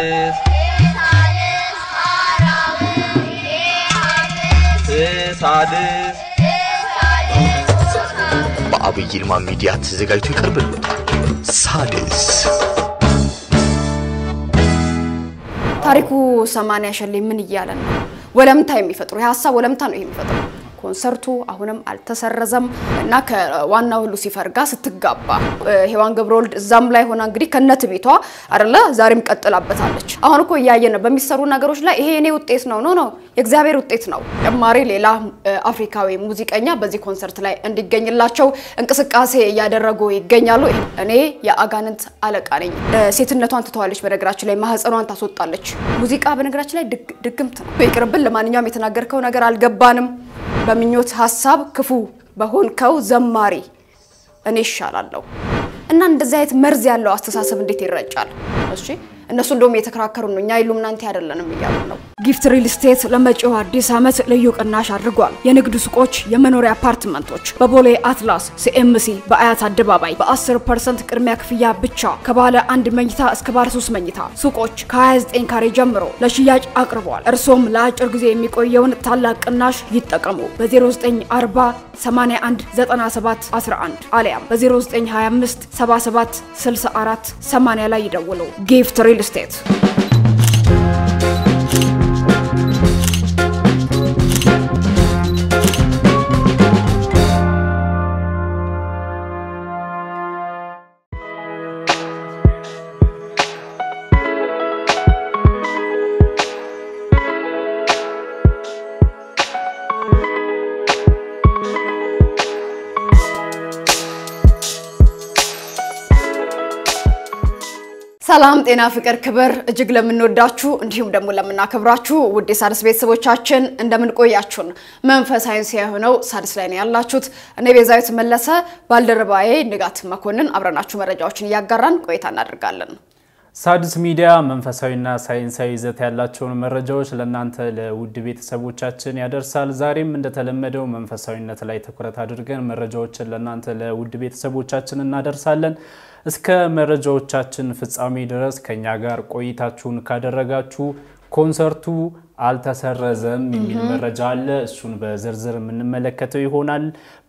ሳድስ ሳድስ በአብይ ይልማ ሚዲያ ተዘጋጅቶ ይቀርብልዎታል። ሳድስ ታሪኩ ሰማንያ ሸሌ ምን እያለ ነው? ወለምታ የሚፈጥሩ የሀሳብ ወለምታ ነው ይሄ የሚፈጥሩ ኮንሰርቱ አሁንም አልተሰረዘም እና ከዋናው ሉሲፈር ጋር ስትጋባ ሔዋን ገብረወልድ እዛም ላይ ሆና እንግዲህ ከነት ቤቷ አይደለ ዛሬም ቀጥላበታለች። አሁን እኮ እያየን ነው በሚሰሩ ነገሮች ላይ ይሄ የኔ ውጤት ነው ኖ ነው የእግዚአብሔር ውጤት ነው። ተጨማሪ ሌላ አፍሪካዊ ሙዚቀኛ በዚህ ኮንሰርት ላይ እንዲገኝላቸው እንቅስቃሴ እያደረጉ ይገኛሉ። እኔ የአጋንንት አለቃ ነኝ። ሴትነቷን ትተዋለች። በነገራችን ላይ ማህፀኗን ታስወጣለች። ሙዚቃ በነገራችን ላይ ድግምት ነው። ይቅርብን። ለማንኛውም የተናገርከው ነገር አልገባንም። በምኞት ሀሳብ ክፉ በሆንከው ዘማሪ እኔ ይሻላለሁ እና እንደዚህ አይነት መርዝ ያለው አስተሳሰብ እንዴት ይረጫል? እሺ እነሱ እንደውም እየተከራከሩ ነው። እኛ ኢሉሚናንቲ አይደለንም እያሉ ነው። ጊፍት ሪል ስቴት ለመጪው አዲስ ዓመት ልዩ ቅናሽ አድርጓል። የንግድ ሱቆች፣ የመኖሪያ አፓርትመንቶች በቦሌ አትላስ ሲኤምሲ በአያት አደባባይ በ10 ፐርሰንት ቅድሚያ ክፍያ ብቻ ከባለ አንድ መኝታ እስከ ባለ ሶስት መኝታ ሱቆች ከ29 ካሬ ጀምሮ ለሽያጭ አቅርበዋል። እርሶም ለአጭር ጊዜ የሚቆየውን ታላቅ ቅናሽ ይጠቀሙ። በ0940 81 97 11 አሊያም በ0925 77 64 80 ላይ ይደውሉ። ጊፍት ሪል ስቴት ሰላም ጤና ፍቅር ክብር እጅግ ለምንወዳችሁ እንዲሁም ደግሞ ለምናከብራችሁ ውድ የሣድስ ቤተሰቦቻችን እንደምን ቆያችሁን? መንፈሳዊ የሆነው ሣድስ ላይ ነው ያላችሁት። እኔ ቤዛዊት መለሰ ባልደረባዬ ንጋት መኮንን አብረናችሁ መረጃዎችን እያጋራን ቆይታ እናደርጋለን። ሣድስ ሚዲያ መንፈሳዊና ሳይንሳዊ ይዘት ያላቸውን መረጃዎች ለእናንተ ለውድ ቤተሰቦቻችን ያደርሳል። ዛሬም እንደተለመደው መንፈሳዊነት ላይ ትኩረት አድርገን መረጃዎችን ለእናንተ ለውድ ቤተሰቦቻችን እናደርሳለን። እስከ መረጃዎቻችን ፍጻሜ ድረስ ከኛ ጋር ቆይታችሁን ካደረጋችሁ ኮንሰርቱ አልተሰረዘም የሚል መረጃ አለ። እሱን በዝርዝር የምንመለከተው ይሆናል።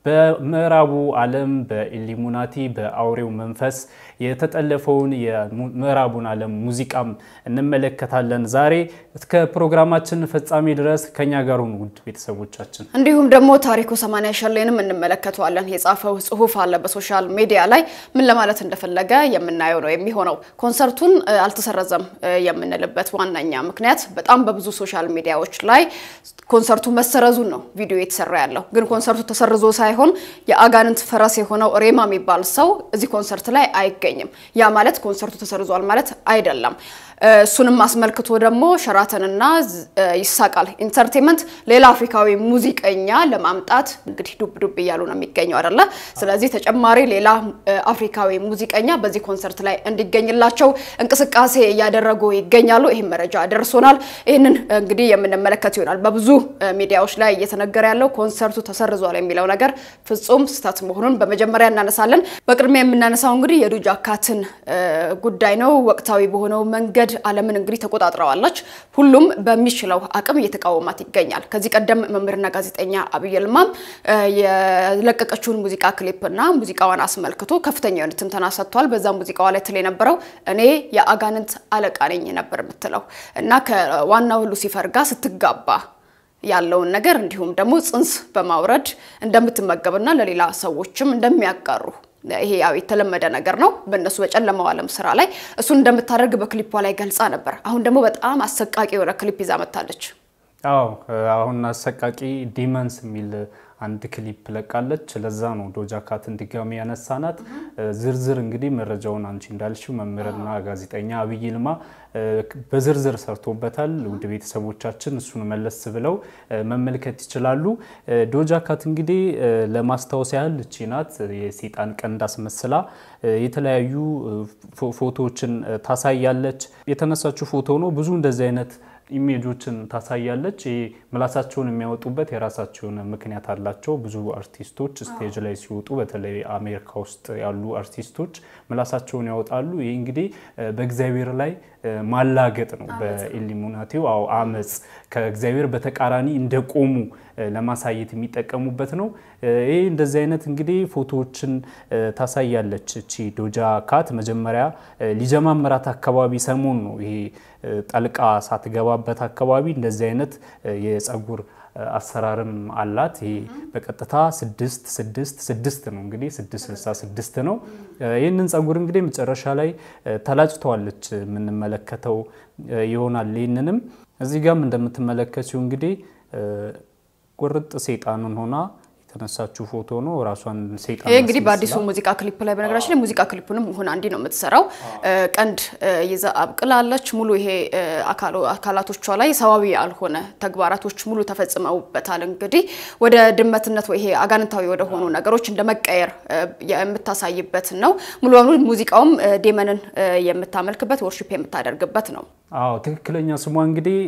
በምዕራቡ ዓለም በኢሊሙናቲ በአውሬው መንፈስ የተጠለፈውን የምዕራቡን ዓለም ሙዚቃም እንመለከታለን። ዛሬ እስከ ፕሮግራማችን ፍጻሜ ድረስ ከኛ ጋር ሁኑ ውድ ቤተሰቦቻችን። እንዲሁም ደግሞ ታሪኩ ሰማንያ ሸሌንም እንመለከተዋለን። የጻፈው ጽሁፍ አለ በሶሻል ሚዲያ ላይ ምን ለማለት እንደፈለገ የምናየው ነው የሚሆነው። ኮንሰርቱን አልተሰረዘም የምንልበት ዋነኛ ምክንያት በጣም በብዙ ሶሻል ሚዲያዎች ላይ ኮንሰርቱ መሰረዙን ነው ቪዲዮ የተሰራ ያለው። ግን ኮንሰርቱ ተሰርዞ ሳይሆን የአጋንንት ፈረስ የሆነው ሬማ የሚባል ሰው እዚህ ኮንሰርት ላይ አይገኝም። ያ ማለት ኮንሰርቱ ተሰርዟል ማለት አይደለም። እሱንም አስመልክቶ ደግሞ ሸራተንና ይሳቃል ኢንተርቴንመንት ሌላ አፍሪካዊ ሙዚቀኛ ለማምጣት እንግዲህ ዱብ ዱብ እያሉ ነው የሚገኘው አይደለ? ስለዚህ ተጨማሪ ሌላ አፍሪካዊ ሙዚቀኛ በዚህ ኮንሰርት ላይ እንዲገኝላቸው እንቅስቃሴ እያደረጉ ይገኛሉ። ይህም መረጃ ደርሶናል። ይህንን እንግዲህ የምንመለከት ይሆናል። በብዙ ሚዲያዎች ላይ እየተነገረ ያለው ኮንሰርቱ ተሰርዟል የሚለው ነገር ፍጹም ስህተት መሆኑን በመጀመሪያ እናነሳለን። በቅድሚያ የምናነሳው እንግዲህ የዶጃ ካትን ጉዳይ ነው። ወቅታዊ በሆነው መንገድ ዓለምን እንግዲህ ተቆጣጥረዋለች። ሁሉም በሚችለው አቅም እየተቃወማት ይገኛል። ከዚህ ቀደም መምህርና ጋዜጠኛ አብይ ይልማም የለቀቀችውን ሙዚቃ ክሊፕና ሙዚቃዋን አስመልክቶ ከፍተኛ የሆነ ትንተና ሰጥቷል። በዛ ሙዚቃዋ ላይ ትል የነበረው እኔ የአጋንንት አለቃ ነኝ ነበር የምትለው እና ከዋናው ሉሲፈር ጋር ስትጋባ ያለውን ነገር እንዲሁም ደግሞ ጽንስ በማውረድ እንደምትመገብና ለሌላ ሰዎችም እንደሚያጋሩ ይሄ ያው የተለመደ ነገር ነው በእነሱ በጨለማው ዓለም ስራ ላይ እሱን እንደምታደርግ በክሊፖ ላይ ገልጻ ነበር። አሁን ደግሞ በጣም አሰቃቂ የሆነ ክሊፕ ይዛ መታለች። አዎ አሁን አሰቃቂ ዲመንስ የሚል አንድ ክሊፕ ለቃለች። ለዛ ነው ዶጃ ካትን ድጋሚ ያነሳናት። ዝርዝር እንግዲህ መረጃውን አንቺ እንዳልሽው መምህርና ጋዜጠኛ አብይ ይልማ በዝርዝር ሰርቶበታል። ውድ ቤተሰቦቻችን እሱን መለስ ብለው መመልከት ይችላሉ። ዶጃ ካት እንግዲህ ለማስታወስ ያህል እቺ ናት የሴጣን ቀንድ አስመስላ የተለያዩ ፎቶዎችን ታሳያለች። የተነሳችው ፎቶ ነው። ብዙ እንደዚህ አይነት ኢሜጆችን ታሳያለች። ይሄ ምላሳቸውን የሚያወጡበት የራሳቸው የሆነ ምክንያት አላቸው። ብዙ አርቲስቶች ስቴጅ ላይ ሲወጡ በተለይ አሜሪካ ውስጥ ያሉ አርቲስቶች ምላሳቸውን ያወጣሉ። ይህ እንግዲህ በእግዚአብሔር ላይ ማላገጥ ነው። በኢሉሚናቲው አዎ አመፅ ከእግዚአብሔር በተቃራኒ እንደቆሙ ለማሳየት የሚጠቀሙበት ነው። ይህ እንደዚህ አይነት እንግዲህ ፎቶዎችን ታሳያለች። እቺ ዶጃ ካት መጀመሪያ ሊጀማምራት አካባቢ ሰሞን ነው ይሄ ጠልቃ ሳትገባበት አካባቢ እንደዚህ አይነት የጸጉር አሰራርም አላት። ይሄ በቀጥታ ስድስት ስድስት ስድስት ነው እንግዲህ ስድስት ስልሳ ስድስት ነው። ይህንን ጸጉር እንግዲህ መጨረሻ ላይ ተላጭተዋለች የምንመለከተው ይሆናል። ይህንንም እዚህ ጋም እንደምትመለከችው እንግዲህ ቁርጥ ሴጣንን ሆና የተነሳችው ፎቶ ነው። ራሷን ሴጣን ይህ እንግዲህ በአዲሱ ሙዚቃ ክሊፕ ላይ በነገራችን ላይ ሙዚቃ ክሊፑንም ሆና እንዲህ ነው የምትሰራው። ቀንድ ይዛ አብቅላለች። ሙሉ ይሄ አካላቶቿ ላይ ሰዋዊ ያልሆነ ተግባራቶች ሙሉ ተፈጽመውበታል። እንግዲህ ወደ ድመትነት ወይ ይሄ አጋንንታዊ ወደ ሆኑ ነገሮች እንደ መቀየር የምታሳይበት ነው። ሙሉ በሙሉ ሙዚቃውም ዴመንን የምታመልክበት ወርሺፕ የምታደርግበት ነው። አዎ ትክክለኛ ስሟ እንግዲህ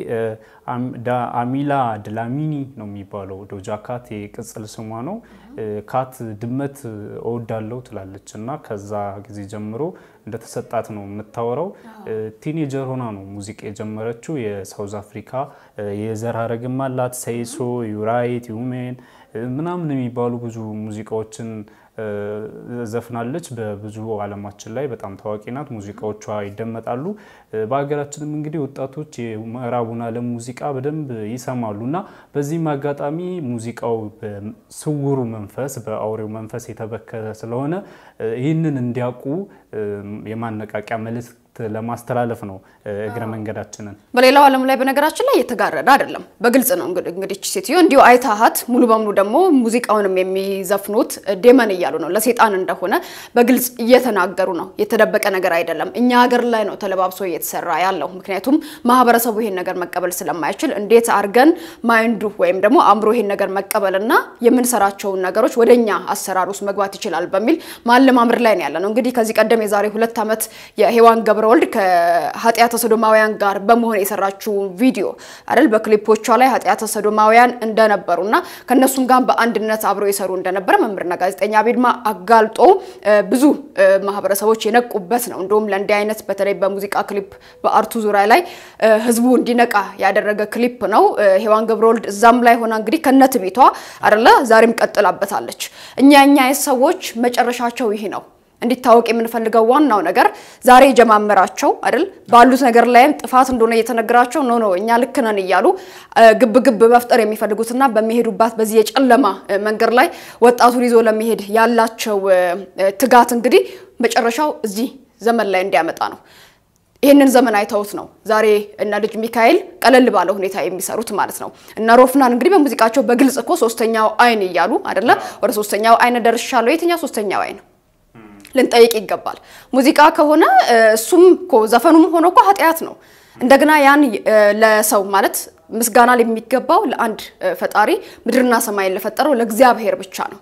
አሚላ ድላሚኒ ነው የሚባለው። ዶጃ ካት የቅጽል ስሟ ነው። ካት ድመት እወዳለሁ ትላለች እና ከዛ ጊዜ ጀምሮ እንደተሰጣት ነው የምታወራው። ቲኔጀር ሆና ነው ሙዚቃ የጀመረችው። የሳውዝ አፍሪካ የዘር ሀረግም አላት። ሰይሶ፣ ዩራይት፣ ዩሜን ምናምን የሚባሉ ብዙ ሙዚቃዎችን ዘፍናለች። በብዙ ዓለማችን ላይ በጣም ታዋቂ ናት። ሙዚቃዎቿ ይደመጣሉ። በሀገራችንም እንግዲህ ወጣቶች የምዕራቡን ዓለም ሙዚቃ በደንብ ይሰማሉ እና በዚህም አጋጣሚ ሙዚቃው በስውሩ መንፈስ በአውሬው መንፈስ የተበከለ ስለሆነ ይህንን እንዲያውቁ የማነቃቂያ መልእክት ለማስተላለፍ ነው እግረ መንገዳችንን። በሌላው ዓለም ላይ በነገራችን ላይ የተጋረደ አይደለም፣ በግልጽ ነው። እንግዲህ ሴትዮ እንዲሁ አይታሃት ሙሉ በሙሉ ደግሞ ሙዚቃውንም የሚዘፍኑት ዴመን እያሉ ነው፣ ለሴጣን እንደሆነ በግልጽ እየተናገሩ ነው። የተደበቀ ነገር አይደለም። እኛ ሀገር ላይ ነው ተለባብሶ እየተሰራ ያለው። ምክንያቱም ማህበረሰቡ ይሄን ነገር መቀበል ስለማይችል እንዴት አድርገን ማይንዱ ወይም ደግሞ አእምሮ ይሄን ነገር መቀበልና የምንሰራቸውን ነገሮች ወደኛ አሰራር ውስጥ መግባት ይችላል በሚል ማለማመር ላይ ነው ያለ ነው። እንግዲህ ከዚህ ቀደም የዛሬ ሁለት ዓመት የሔዋን ገብረ ወልድ ከኃጢአተ ሰዶማውያን ጋር በመሆን የሰራችው ቪዲዮ አይደል? በክሊፖቿ ላይ ኃጢአተ ሰዶማውያን እንደነበሩና ከነሱም ጋር በአንድነት አብረው የሰሩ እንደነበረ መምህርና ጋዜጠኛ ቤድማ አጋልጦ ብዙ ማህበረሰቦች የነቁበት ነው። እንደውም ለእንዲህ አይነት በተለይ በሙዚቃ ክሊፕ በአርቱ ዙሪያ ላይ ህዝቡ እንዲነቃ ያደረገ ክሊፕ ነው። ሔዋን ገብረ ወልድ እዛም ላይ ሆና እንግዲህ ከነት ቤቷ አይደለ ዛሬም ቀጥላበታለች። እኛ እኛ ሰዎች መጨረሻቸው ይሄ ነው እንዲታወቅ የምንፈልገው ዋናው ነገር ዛሬ የጀማመራቸው አይደል ባሉት ነገር ላይም ጥፋት እንደሆነ እየተነገራቸው ኖ ኖ እኛ ልክ ነን እያሉ ግብ ግብ መፍጠር የሚፈልጉትና በሚሄዱባት በዚህ የጨለማ መንገድ ላይ ወጣቱን ይዞ ለመሄድ ያላቸው ትጋት እንግዲህ መጨረሻው እዚህ ዘመን ላይ እንዲያመጣ ነው። ይህንን ዘመን አይተውት ነው ዛሬ እነ ልጅ ሚካኤል ቀለል ባለ ሁኔታ የሚሰሩት ማለት ነው። እነ ሮፍናን እንግዲህ በሙዚቃቸው በግልጽ እኮ ሶስተኛው አይን እያሉ አይደለ ወደ ሶስተኛው አይን ደርሻለሁ። የትኛው ሶስተኛው አይን ልንጠይቅ ይገባል። ሙዚቃ ከሆነ እሱም እኮ ዘፈኑም ሆኖ እኮ ኃጢአት ነው። እንደገና ያን ለሰው ማለት ምስጋና የሚገባው ለአንድ ፈጣሪ ምድርና ሰማይን ለፈጠረው ለእግዚአብሔር ብቻ ነው።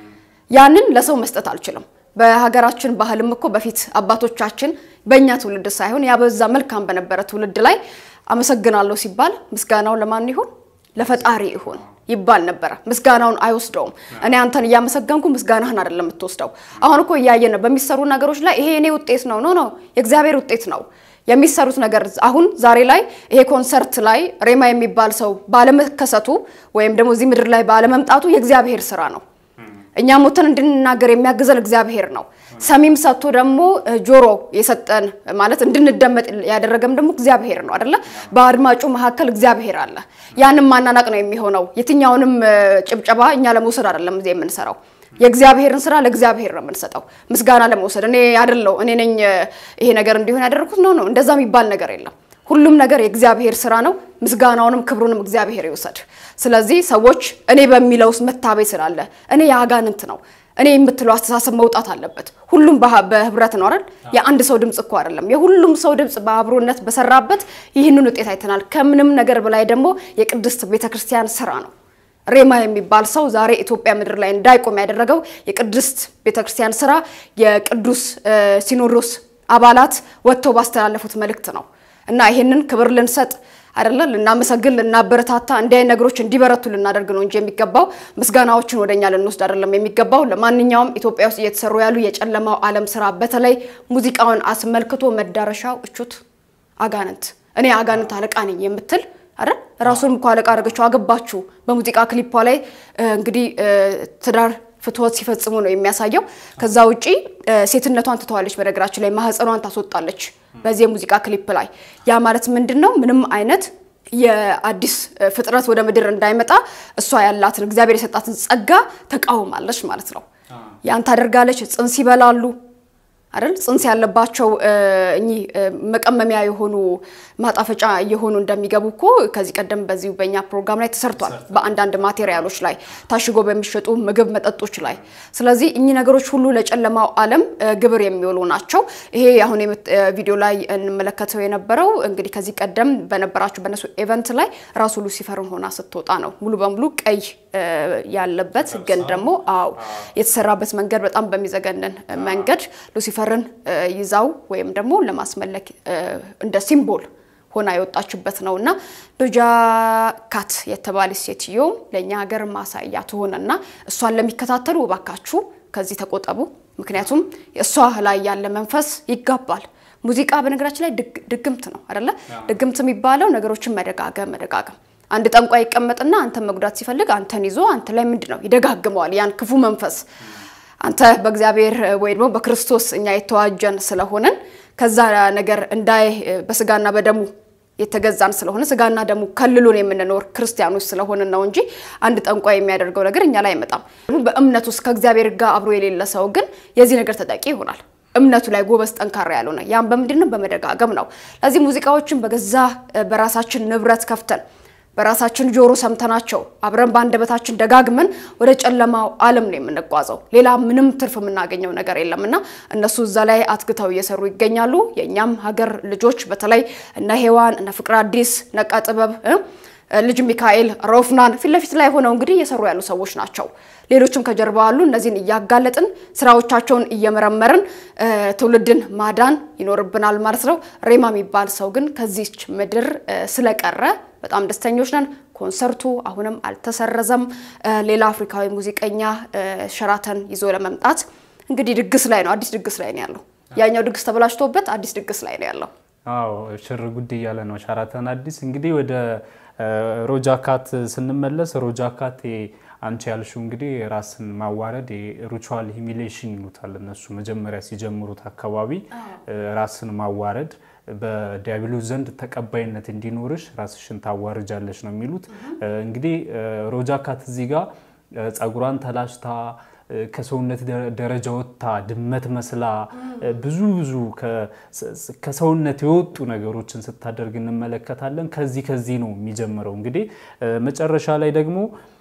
ያንን ለሰው መስጠት አልችልም። በሀገራችን ባህልም እኮ በፊት አባቶቻችን በእኛ ትውልድ ሳይሆን ያበዛ መልካም በነበረ ትውልድ ላይ አመሰግናለሁ ሲባል ምስጋናው ለማን ይሁን? ለፈጣሪ ይሁን ይባል ነበረ። ምስጋናውን አይወስደውም። እኔ አንተን እያመሰገንኩ ምስጋናህን አይደለም የምትወስደው። አሁን እኮ እያየ ነው በሚሰሩ ነገሮች ላይ ይሄ እኔ ውጤት ነው ኖ ነው የእግዚአብሔር ውጤት ነው የሚሰሩት ነገር። አሁን ዛሬ ላይ ይሄ ኮንሰርት ላይ ሬማ የሚባል ሰው ባለመከሰቱ ወይም ደግሞ እዚህ ምድር ላይ ባለመምጣቱ የእግዚአብሔር ስራ ነው። እኛ ሞተን እንድንናገር የሚያግዘን እግዚአብሔር ነው። ሰሚም ሰጥቶ ደግሞ ጆሮ የሰጠን ማለት እንድንደመጥ ያደረገም ደግሞ እግዚአብሔር ነው አይደለ? በአድማጩ መካከል እግዚአብሔር አለ። ያንም ማናናቅ ነው የሚሆነው። የትኛውንም ጭብጨባ እኛ ለመውሰድ አይደለም እዚህ የምንሰራው። የእግዚአብሔርን ስራ ለእግዚአብሔር ነው የምንሰጠው፣ ምስጋና ለመውሰድ እኔ አይደለው እኔ ነኝ ይሄ ነገር እንዲሆን ያደረኩት ነው ነው። እንደዛ የሚባል ነገር የለም። ሁሉም ነገር የእግዚአብሔር ስራ ነው። ምስጋናውንም ክብሩንም እግዚአብሔር ይውሰድ። ስለዚህ ሰዎች እኔ በሚለው ውስጥ መታበይ ስላለ እኔ የአጋንንት ነው እኔ የምትለው አስተሳሰብ መውጣት አለበት። ሁሉም በህብረት ነው አይደል? የአንድ ሰው ድምጽ እኮ አይደለም። የሁሉም ሰው ድምጽ በአብሮነት በሰራበት ይህንን ውጤት አይተናል። ከምንም ነገር በላይ ደግሞ የቅድስት ቤተክርስቲያን ስራ ነው። ሬማ የሚባል ሰው ዛሬ ኢትዮጵያ ምድር ላይ እንዳይቆም ያደረገው የቅድስት ቤተክርስቲያን ስራ የቅዱስ ሲኖዶስ አባላት ወጥተው ባስተላለፉት መልእክት ነው እና ይህንን ክብር ልንሰጥ አይደለ ልናመሰግን ልናበረታታ እንዲህ አይነት ነገሮች እንዲበረቱ ልናደርግ ነው እንጂ የሚገባው ምስጋናዎችን ወደኛ ልንወስድ አይደለም የሚገባው። ለማንኛውም ኢትዮጵያ ውስጥ እየተሰሩ ያሉ የጨለማው ዓለም ስራ በተለይ ሙዚቃውን አስመልክቶ መዳረሻው እቹት አጋንንት እኔ አጋንንት አለቃ ነኝ የምትል አይደል ራሱንም እኮ አለቃ አደረገችው አገባችሁ በሙዚቃ ክሊፖ ላይ እንግዲህ ትዳር ፍትወት ሲፈጽሙ ነው የሚያሳየው። ከዛ ውጪ ሴትነቷን ትተዋለች። በነገራችን ላይ ማህፀኗን ታስወጣለች በዚህ የሙዚቃ ክሊፕ ላይ። ያ ማለት ምንድን ነው? ምንም አይነት የአዲስ ፍጥረት ወደ ምድር እንዳይመጣ እሷ ያላትን እግዚአብሔር የሰጣትን ጸጋ ተቃውማለች ማለት ነው። ያን ታደርጋለች። ጽንስ ይበላሉ አይደል ጽንስ ያለባቸው እኚህ መቀመሚያ የሆኑ ማጣፈጫ እየሆኑ እንደሚገቡ እኮ ከዚህ ቀደም በዚሁ በእኛ ፕሮግራም ላይ ተሰርቷል። በአንዳንድ ማቴሪያሎች ላይ ታሽጎ በሚሸጡ ምግብ መጠጦች ላይ። ስለዚህ እኚህ ነገሮች ሁሉ ለጨለማው ዓለም ግብር የሚውሉ ናቸው። ይሄ አሁን ቪዲዮ ላይ እንመለከተው የነበረው እንግዲህ ከዚህ ቀደም በነበራቸው በነሱ ኤቨንት ላይ ራሱ ሉሲፈርን ሆና ስትወጣ ነው ሙሉ በሙሉ ቀይ ያለበት ግን ደግሞ አዎ የተሰራበት መንገድ በጣም በሚዘገንን መንገድ ሉሲፈርን ይዛው ወይም ደግሞ ለማስመለክ እንደ ሲምቦል ሆና የወጣችበት ነው እና ዶጃ ካት የተባለች ሴትዮ ለእኛ ሀገር ማሳያ ትሆነና እሷን ለሚከታተሉ እባካችሁ ከዚህ ተቆጠቡ። ምክንያቱም እሷ ላይ ያለ መንፈስ ይጋባል። ሙዚቃ በነገራችን ላይ ድግምት ነው አይደለ? ድግምት የሚባለው ነገሮችን መደጋገም መደጋገም አንድ ጠንቋይ ይቀመጥና አንተን መጉዳት ሲፈልግ አንተን ይዞ አንተ ላይ ምንድን ነው ይደጋግመዋል። ያን ክፉ መንፈስ አንተ በእግዚአብሔር ወይ ደግሞ በክርስቶስ እኛ የተዋጀን ስለሆነን ከዛ ነገር እንዳይ በስጋና በደሙ የተገዛን ስለሆነ ስጋና ደሙ ከልሎን የምንኖር ክርስቲያኖች ስለሆንን ነው እንጂ አንድ ጠንቋይ የሚያደርገው ነገር እኛ ላይ አይመጣም። በእምነት ውስጥ ከእግዚአብሔር ጋር አብሮ የሌለ ሰው ግን የዚህ ነገር ተጠቂ ይሆናል። እምነቱ ላይ ጎበዝ ጠንካራ ያልሆነ ያም በምንድን ነው? በመደጋገም ነው። ለዚህ ሙዚቃዎችን በገዛ በራሳችን ንብረት ከፍተን በራሳችን ጆሮ ሰምተናቸው አብረን በአንደበታችን ደጋግመን ወደ ጨለማው ዓለም ነው የምንጓዘው። ሌላ ምንም ትርፍ የምናገኘው ነገር የለም እና እነሱ እዛ ላይ አትግተው እየሰሩ ይገኛሉ። የእኛም ሀገር ልጆች በተለይ እነ ሄዋን እነ ፍቅር አዲስ ነቃ ጥበብ ልጅ ሚካኤል ሮፍናን ፊት ለፊት ላይ ሆነው እንግዲህ እየሰሩ ያሉ ሰዎች ናቸው። ሌሎችም ከጀርባ አሉ። እነዚህን እያጋለጥን ስራዎቻቸውን እየመረመርን ትውልድን ማዳን ይኖርብናል ማለት ነው። ሬማ የሚባል ሰው ግን ከዚች ምድር ስለቀረ በጣም ደስተኞች ነን። ኮንሰርቱ አሁንም አልተሰረዘም። ሌላ አፍሪካዊ ሙዚቀኛ ሸራተን ይዞ ለመምጣት እንግዲህ ድግስ ላይ ነው፣ አዲስ ድግስ ላይ ነው ያለው። ያኛው ድግስ ተበላሽቶበት አዲስ ድግስ ላይ ነው ያለው። አዎ ሽር ጉድ እያለ ነው ሸራተን አዲስ። እንግዲህ ወደ ሮጃ ካት ስንመለስ ሮጃ ካት አንቺ ያልሽው እንግዲህ ራስን ማዋረድ ሪቹዋል ሂሚሌሽን ይሉታል እነሱ መጀመሪያ ሲጀምሩት አካባቢ ራስን ማዋረድ በዲያብሎስ ዘንድ ተቀባይነት እንዲኖርሽ ራስሽን ታዋርጃለሽ ነው የሚሉት። እንግዲህ ሮጃ ካት እዚህ ጋር ጸጉሯን ተላጭታ ከሰውነት ደረጃ ወጥታ ድመት መስላ ብዙ ብዙ ከሰውነት የወጡ ነገሮችን ስታደርግ እንመለከታለን። ከዚህ ከዚህ ነው የሚጀምረው። እንግዲህ መጨረሻ ላይ ደግሞ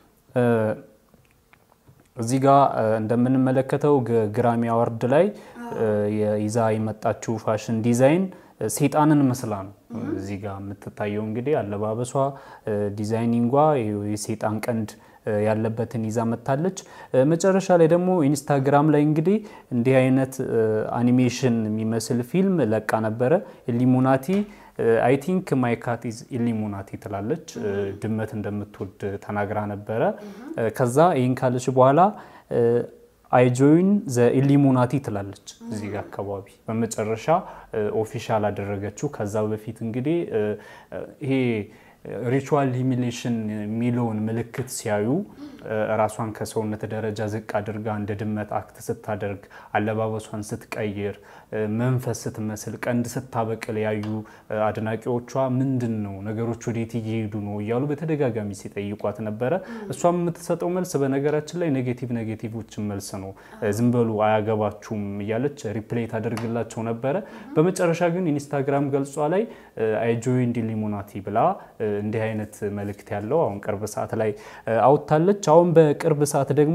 እዚህ ጋር እንደምንመለከተው ግራሚ አዋርድ ላይ ይዛ የመጣችው ፋሽን ዲዛይን ሴጣንን መስላ ነው እዚህ ጋር የምትታየው። እንግዲህ አለባበሷ፣ ዲዛይኒንጓ የሴጣን ቀንድ ያለበትን ይዛ መታለች። መጨረሻ ላይ ደግሞ ኢንስታግራም ላይ እንግዲህ እንዲህ አይነት አኒሜሽን የሚመስል ፊልም ለቃ ነበረ። ኢሊሙናቲ አይ ቲንክ ማይ ካት ኢዝ ኢሊሙናቲ ትላለች። ድመት እንደምትወድ ተናግራ ነበረ። ከዛ ይህን ካለች በኋላ አይ ጆይን ዘ ኢሊሙናቲ ትላለች እዚህ ጋር አካባቢ በመጨረሻ ኦፊሻል አደረገችው። ከዛ በፊት እንግዲህ ይሄ ሪቹዋል ሂሚሌሽን የሚለውን ምልክት ሲያዩ ራሷን ከሰውነት ደረጃ ዝቅ አድርጋ እንደ ድመት አክት ስታደርግ አለባበሷን ስትቀይር መንፈስ ስትመስል ቀንድ ስታበቅል ያዩ አድናቂዎቿ ምንድን ነው ነገሮች ወዴት እየሄዱ ነው እያሉ በተደጋጋሚ ሲጠይቋት ነበረ። እሷም የምትሰጠው መልስ በነገራችን ላይ ኔጌቲቭ ኔጌቲቮችን መልስ ነው። ዝም በሉ አያገባችሁም እያለች ሪፕሌይ ታደርግላቸው ነበረ። በመጨረሻ ግን ኢንስታግራም ገልጿ ላይ አይ ጆይንድ ኢሊሙናቲ ብላ እንዲህ አይነት መልእክት ያለው አሁን ቅርብ ሰዓት ላይ አውጥታለች። አሁን በቅርብ ሰዓት ደግሞ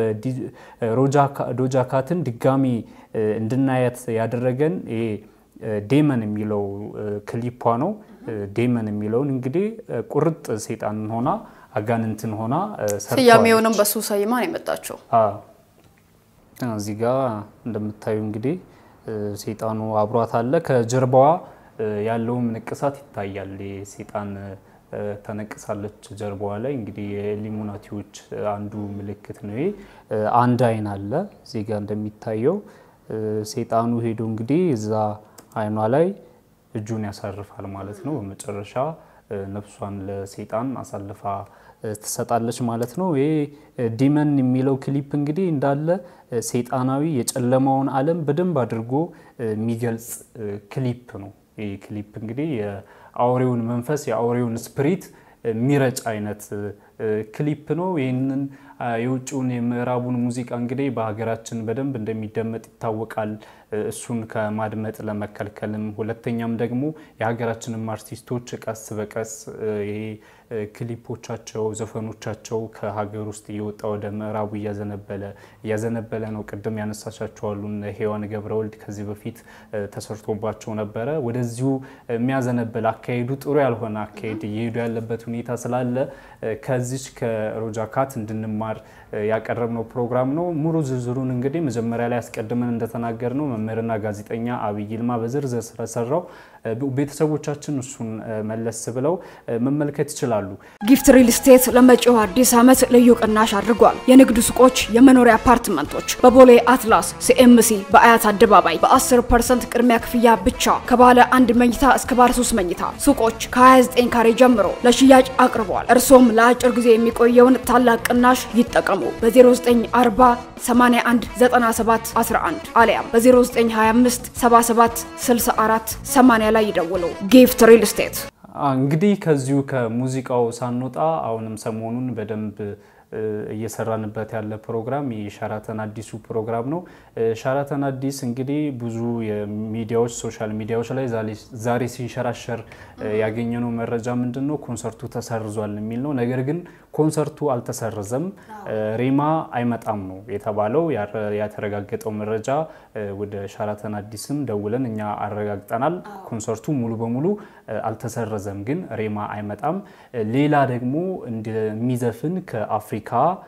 ዶጃ ካትን ድጋሚ እንድናያት ያደረገን ይሄ ዴመን የሚለው ክሊፓ ነው። ዴመን የሚለውን እንግዲህ ቁርጥ ሴጣንን ሆና አጋንንትን ሆና ስያሜውንም በሱ ሰይማ ነው የመጣቸው። እዚህ ጋ እንደምታዩ እንግዲህ ሴጣኑ አብሯት አለ። ከጀርባዋ ያለውም ንቅሳት ይታያል። የሴጣን ተነቅሳለች ጀርባዋ ላይ እንግዲህ የኢሉሚናቲዎች አንዱ ምልክት ነው። ይሄ አንድ አይን አለ እዚህ ጋር እንደሚታየው ሴጣኑ ሄዶ እንግዲህ እዛ አይኗ ላይ እጁን ያሳርፋል ማለት ነው። በመጨረሻ ነፍሷን ለሴጣን አሳልፋ ትሰጣለች ማለት ነው። ይሄ ዲመን የሚለው ክሊፕ እንግዲህ እንዳለ ሴጣናዊ የጨለማውን ዓለም በደንብ አድርጎ የሚገልጽ ክሊፕ ነው። ይህ ክሊፕ እንግዲህ የአውሬውን መንፈስ የአውሬውን ስፕሪት የሚረጭ አይነት ክሊፕ ነው። ይህንን የውጭውን የምዕራቡን ሙዚቃ እንግዲህ በሀገራችን በደንብ እንደሚደመጥ ይታወቃል። እሱን ከማድመጥ ለመከልከልም፣ ሁለተኛም ደግሞ የሀገራችንም አርቲስቶች ቀስ በቀስ ይሄ ክሊፖቻቸው፣ ዘፈኖቻቸው ከሀገር ውስጥ እየወጣ ወደ ምዕራቡ እያዘነበለ እያዘነበለ ነው። ቅድም ያነሳሻቸዋሉ ሔዋን ገብረወልድ ከዚህ በፊት ተሰርቶባቸው ነበረ። ወደዚሁ የሚያዘነበል አካሄዱ ጥሩ ያልሆነ አካሄድ እየሄዱ ያለበት ሁኔታ ስላለ ከዚች ከሮጃ ካት እንድንማር ያቀረብነው ፕሮግራም ነው። ሙሉ ዝርዝሩን እንግዲህ መጀመሪያ ላይ አስቀድመን እንደተናገር ነው መምህርና ጋዜጠኛ አብይ ይልማ በዝርዝር ስለሰራው ቤተሰቦቻችን እሱን መለስ ብለው መመልከት ይችላሉ። ጊፍት ሪል ስቴት ለመጪው አዲስ ዓመት ልዩ ቅናሽ አድርጓል። የንግድ ሱቆች፣ የመኖሪያ አፓርትመንቶች በቦሌ አትላስ ሲኤምሲ በአያት አደባባይ በ10 ፐርሰንት ቅድሚያ ክፍያ ብቻ ከባለ አንድ መኝታ እስከ ባለ 3 መኝታ ሱቆች ከ29 ካሬ ጀምሮ ለሽያጭ አቅርበዋል። እርሶም ለአጭር ጊዜ የሚቆየውን ታላቅ ቅናሽ ይጠቀሙ። በ0940 81 97 11 አሊያም በ0925 77 64 80 ላይ ይደውሉ። ጊፍት ሪል ስቴት እንግዲህ ከዚሁ ከሙዚቃው ሳንወጣ አሁንም ሰሞኑን በደንብ እየሰራንበት ያለ ፕሮግራም የሸራተን አዲሱ ፕሮግራም ነው። ሸራተን አዲስ እንግዲህ ብዙ የሚዲያዎች ሶሻል ሚዲያዎች ላይ ዛሬ ሲንሸራሸር ያገኘነው መረጃ ምንድን ነው? ኮንሰርቱ ተሰርዟል የሚል ነው። ነገር ግን ኮንሰርቱ አልተሰረዘም፣ ሬማ አይመጣም ነው የተባለው። ያተረጋገጠው መረጃ ወደ ሸራተን አዲስም ደውለን እኛ አረጋግጠናል። ኮንሰርቱ ሙሉ በሙሉ አልተሰረዘም፣ ግን ሬማ አይመጣም። ሌላ ደግሞ እንደሚዘፍን ከአፍሪካ